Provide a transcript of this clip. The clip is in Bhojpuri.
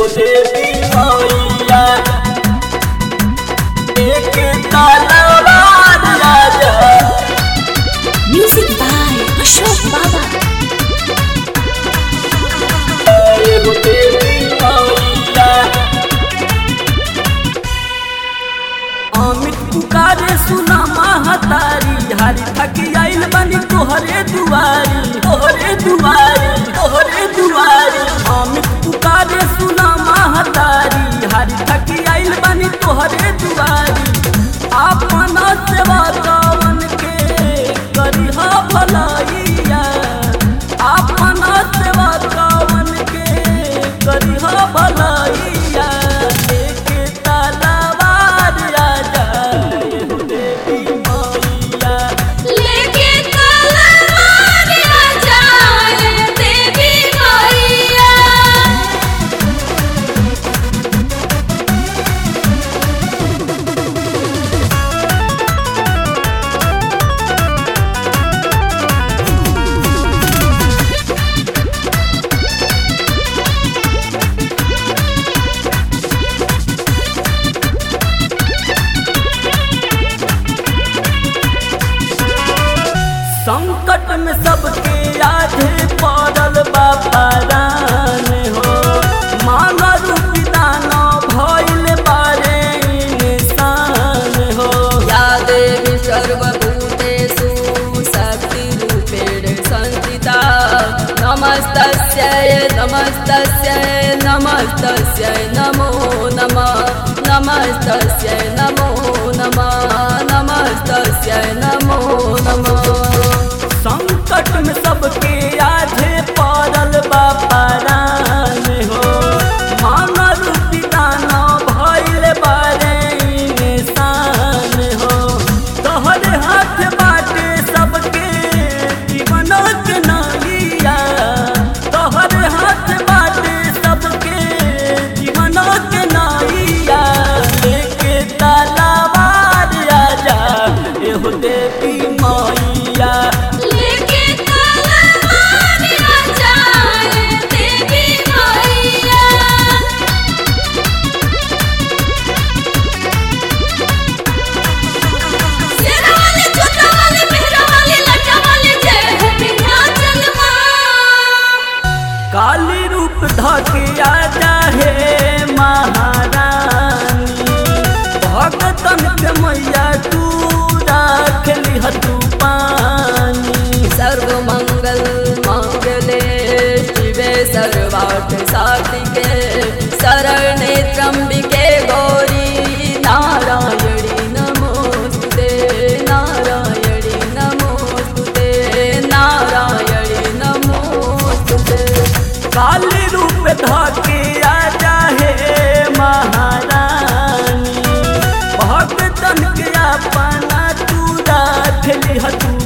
एगो देवी मैया एक तलवार राजा Music by Ashok Baba. एगो देवी मैया अमित पुकारे सुना महतारी हारी थकी आइल बनी तोहरे दुआरी तोहरे दुआरी तोहरे दुआरी अमित पुकारे सुना महतारी हारी थकी आइल बनी तोहरे दुआरी अपना सेवा कवन के करिहा भलाइया अपना सेवा कवन के करिहा भलाइया लेके तलवार राजा एगो देवी मैया लेके तलवार राजा देवी मैया संकट में सबके आधे पड़ल बापारान हो मांग रूपी दाना भइल बारे इंसान हो या देवी सर्वभूतेषु शक्तिरूपेण संस्थिता नमस्तस्यै नमस्तस्यै नमस्तस्यै नमो नमः नमस्तस्यै नमो नमः नमस्तस्यै नमो नमः संकट में सबके आधे पड़ल बापारान हो मांग रूपी दाना भइल बारे इंसान हो तोहरे हाथ बाटे सबके जीवन के नालिया तोहरे हाथ बाटे सबके जीवन के नालिया लेके तलवार राजा एहो देवी मैया लेके तलवार राजा देवी मैया सेना वाले छोटा वाले मेहरा वाले लटा वाले जय हो विंध्याचल मां काली रूप धके आजा हे महारानी भगतन के मैया तू राख लिहतू पानी सर्वमंगल मांगले शिवे सर्वार्थ साधिके शरणे त्र्यंबिके गौरी नारायणी नमोस्तुते नारायणी नमोस्तुते नारायणी नमोस्तुते काली रूप धके आजा हे महारानी भगतन के अपना तू राख लिहतू